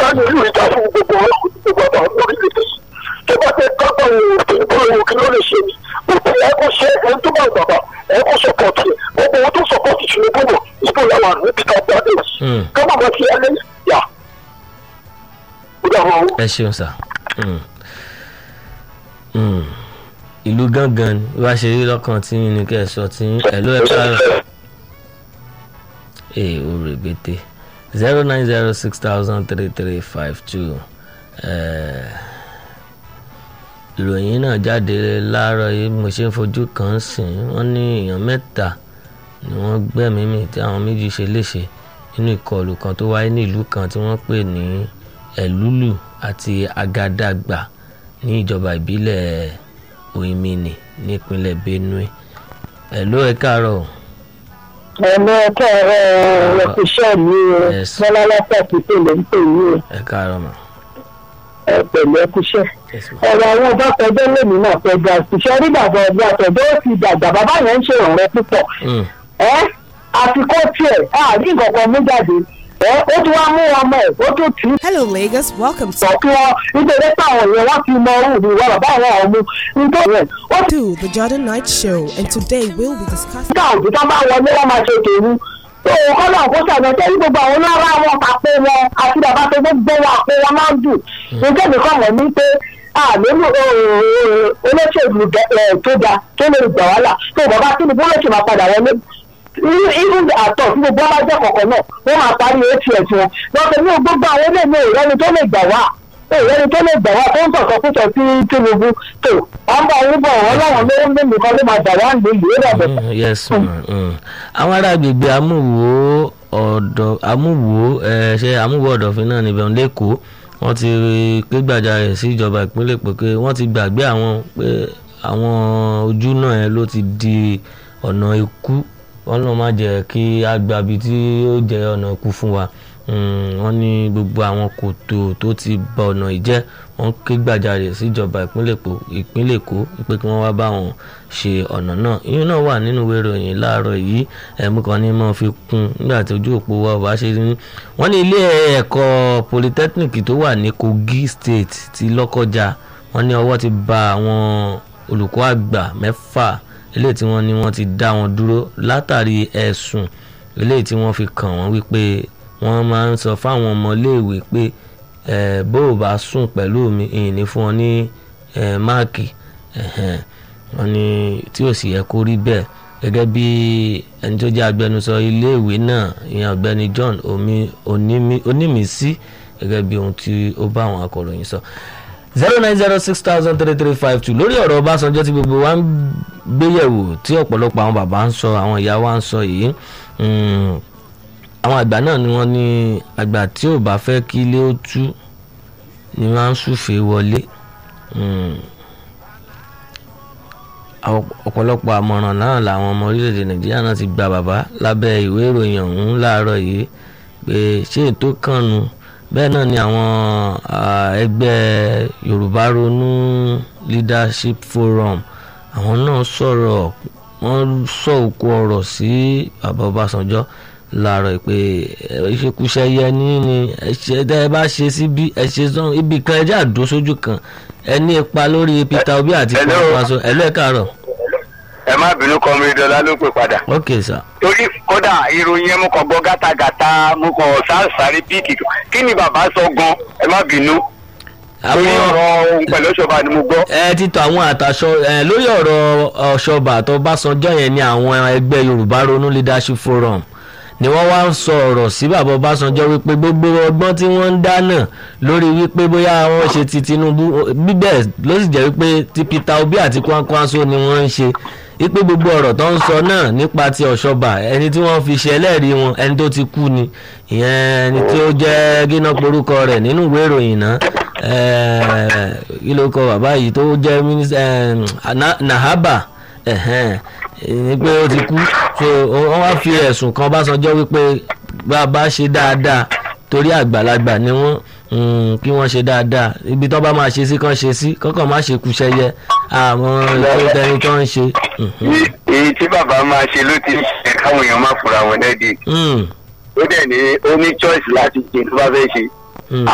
ká ní ìlú ìjà fún gbogbo ọlọ́run gbogbo ọba orílẹ̀-èdè yìí tó bá fẹ́ kápá òun òfin bóyá kí ló lè ṣe ni òfin ẹ kó ṣe ẹni tó bá bàbá ẹ kó sọpọ́ọ̀tì ẹ gbogbo owó tó sọpọ́ọ̀tì Tinubu bọ̀ ìbò làwọn àrùn níbi ká gbádé Mm. ká má máa fi ẹlẹ́ yà ó dà wọ́n. ẹ ṣeun sà Mm. Mm. ìlú gángan ni wá ṣe rí lọ́kàn tí yín ni kẹ́ ẹ sọ tí yín ẹ̀ ló ẹ káàárọ̀ ee o rèbètè zero nine zero six thousand three three five two ìròyìn náà jáde láàárọ̀ yìí mo ṣe ń fojú kan sìn wọ́n ní èèyàn mẹ́ta ni wọ́n gbẹ́mìí mì tí àwọn méjì ṣe léṣe nínú ìkọlù kan tó wáyé ní ìlú kan tí wọ́n pè ní ẹ̀lúlù àti agadagba ní ìjọba ìbílẹ̀ oyinmini nípínlẹ̀ benue ẹ̀ ló ẹ káàárọ̀ o. ẹ̀mọ́ ẹ̀kọ́ ẹ̀rọ ẹ̀kúṣẹ́ mi o Yes. bọ́lá lọ́pọ̀ pípé ló ń pè yí o ẹ káàárọ̀ mà. ẹ pẹ̀lú ẹ̀kúṣẹ́. Yes, ma. ọ̀rọ̀ àwọn ọba tọjọ́ lèmi náà fẹ́ gba ìṣiṣẹ́ rí bàbá ọba tọjọ́ ó ti dàgbà bàbá yẹn ń ṣe ìrànlọ́ púpọ̀ Mm. ẹ́ àfikún tiẹ̀ àárín nǹkan kan mú jáde ẹ́ ó tún wá mú ọmọ ẹ̀ ó tún tì í Hello, Lagos. Welcome sọ to kí wọ́n nítorí pé àwọn èèyàn wọ́n ti mọ òun ní ìwà bàbá àwọn ọmọ nítorí ẹ̀ ó ti the Jordan Night Show, and today we'll be discussing. ká òbí tó bá wọlé wọn máa ṣe tèmi òun kọ́ náà kó sàmì ẹ̀ṣẹ́ ní gbogbo àwọn onára wọn àpò wọn àti bàbá tó gbogbo wọn àpò wọn máa ń dùn nítorí mi kọ́ mọ̀ ní pé àlélù olóṣèlú ẹ̀ tó da tó lè gbà wá là tó bàbá tí ni bólóṣèlú máa padà wọlé even àtọ̀ tí gbogbo ọba jẹ́ kọ̀ọ̀kan náà wọ́n máa parí ats wọn lọ́sẹ̀ ní gbogbo àwọn eléyìí ìrẹ́ni tó lè gbà wá ìrẹ́ni tó lè gbà wá tó ń sọ̀tọ̀ púpọ̀ sí Tinubu tó wọ́n bá wọn bọ̀ wọ́n láwọn ló ń lé nìkan ló máa gbà wá ń lè yìí ó dàbẹ̀ Mm, yes ma mm. àwọn ará agbègbè amúwò ọ̀dọ̀ amúwò ẹ ṣe amúwò ọ̀dọ̀fin náà níbẹ̀ lẹ́kọ̀ọ́ wọ́n ti pé gbàjarè sí ìjọba ìpínlẹ̀ Èkó pé wọ́n ti gbàgbé àwọn pé àwọn ojú náà ẹ ló ti di ọ̀nà ikú wọ́n lọ́ọ́ má jẹ́ kí á gba ibi tí ó jẹ́ ọ̀nà ikú fún wa Mm, wọ́n ní gbogbo àwọn kòtò tó ti ba ọ̀nà ìjẹ́ wọ́n ké gbàjarè síjọba ìpínlẹ̀ Èkó ìpínlẹ̀ Èkó pé kí wọ́n wá bá wọn ṣe ọ̀nà náà ìyẹn náà wà nínú ìwé ìròyìn láàárọ̀ yìí ẹ̀mú kan ní mọ́ fi kún nígbà tí ojú òpó wa ò bá ṣe ní. wọ́n ní ilé ẹ̀kọ́ polytechnic tó wà ní Kogi State ti Lọ́kọ́jà wọ́n ní ọwọ́ ti ba àwọn olùkọ́ àgbà mẹ́fà eléyìí tí wọ́n ní wọ́n ti dá wọn dúró látàrí ẹ̀sùn eléyìí tí wọ́n fi kàn wọ́n wípé wọ́n máa ń sọ fáwọn ọmọléèwé pé ẹ bó o bá sùn pẹ̀lú mi ìyìn ní fún ọ ní ẹ máàkì ẹ̀hẹ̀n. wọ́n ní tí ò sì yẹ kó rí bẹ́ẹ̀ gẹ́gẹ́ bí ẹni tó jẹ́ agbẹnusọ iléèwé náà ìyẹn ọ̀gbẹ́ni John omi Onímí- onímísí gẹ́gẹ́ bí ohun tí ó bá àwọn akọ̀ròyìn sọ zero nine zero six thousand three three five two lórí ọ̀rọ̀ Ọbásanjọ́ tí gbogbo wa ń gbéyẹ̀wò tí ọ̀pọ̀lọpọ̀ àwọn bàbá ń sọ àwọn ìyá wa ń sọ yìí mm, àwọn àgbà náà ni wọ́n ní àgbà tí ò bá fẹ́ kí ilé ó tú ni wọ́n á ń súfèé wọlé Mm. Àwọn- ọ̀pọ̀lọpọ̀ àmọ̀ràn náà làwọn ọmọ orílẹ̀-èdè nàìjíríà náà ti gba bàbá lábẹ́ ìwé ìròyìn ọ̀hún láàárọ̀ yìí pé ṣé ètò kànnù bẹ́ẹ̀ náà ni àwọn ah, ẹgbẹ́ yorùbá ronú leadership forum àwọn náà sọ̀rọ̀ wọ́n sọ òkú ọ̀rọ̀ sí bàbá ọbásanjọ́ láàárọ̀ pé ẹ, ìṣekúṣe yẹ ní ni ẹ ṣe tẹ́ ẹ bá ṣe síbí ẹ ṣe sọ́n ibì kan ẹ jẹ́ àdó sójú kan ẹ ní ipa lórí Peter Obi àti Hello. Kwankwaso ẹ lẹ́ẹ̀ káàárọ̀ ẹ má bínú kọmídọ́lá ló pè padà. ok sir torí kódà ìròyìn ẹ mú kàn gbọ́ gátagàta mú kàn sáàsáré bíìkì kí ni bàbá sọ gan ẹ má bínú. torí ọ̀rọ̀ ohun pẹ̀lú ọ̀ṣọ́ba ni mo gbọ́. ẹ ti tọ àwọn àtàṣọ ẹ lórí ọ̀rọ̀ ọ̀ṣọ́bà àtọ́básánjọ́ yẹn ni àwọn ẹgbẹ́ Yorùbá ronú leadership forum ni wọ́n wá ń sọ ọ̀rọ̀ sí bàbá Ọbásanjọ́ wípé gbogbo ọgbọ́n tí wọ́n ń dáná lórí wípé bóyá wọ́n ṣe ti Tinubu bíbẹ̀ ló sì jẹ́ wípé ti Peter Obi àti Kwankwaso ni wọ́n ń ṣe wípé gbogbo ọ̀rọ̀ tó ń sọ náà nípa ti ọ̀ṣọ́bà ẹni tí wọ́n fi ṣe ẹlẹ́rìí wọn ẹni tó ti kú ni ìyẹn ẹni tí ó jẹ́ gíná porúkọ rẹ̀ nínú ìwé ìròyìn náà ẹ̀ẹ́, kí ló kọ bàbá yìí tó jẹ́ mínísítà Nahaba ẹ̀hẹ́n, ní pé ó ti kú so wọ́n wá fi ẹ̀sùn kan Ọbásanjọ́ wípé bá a bá ṣe dáadáa torí àgbàlagbà ni wọ́n mm, kí wọ́n ṣe dáadáa ibi tó bá máa ṣe sí kán ṣe sí kọ́kàn má ṣe kúṣẹ́yẹ àwọn ètò tẹni tó ń ṣe. mhm, Èyí- èyí tí bàbá máa ṣe ló ti ń ṣe káwọn èèyàn má fura wọn lẹ́dí. mm, ó dẹ̀ ní ó ní choice láti ṣe tó bá fẹ́ ṣe.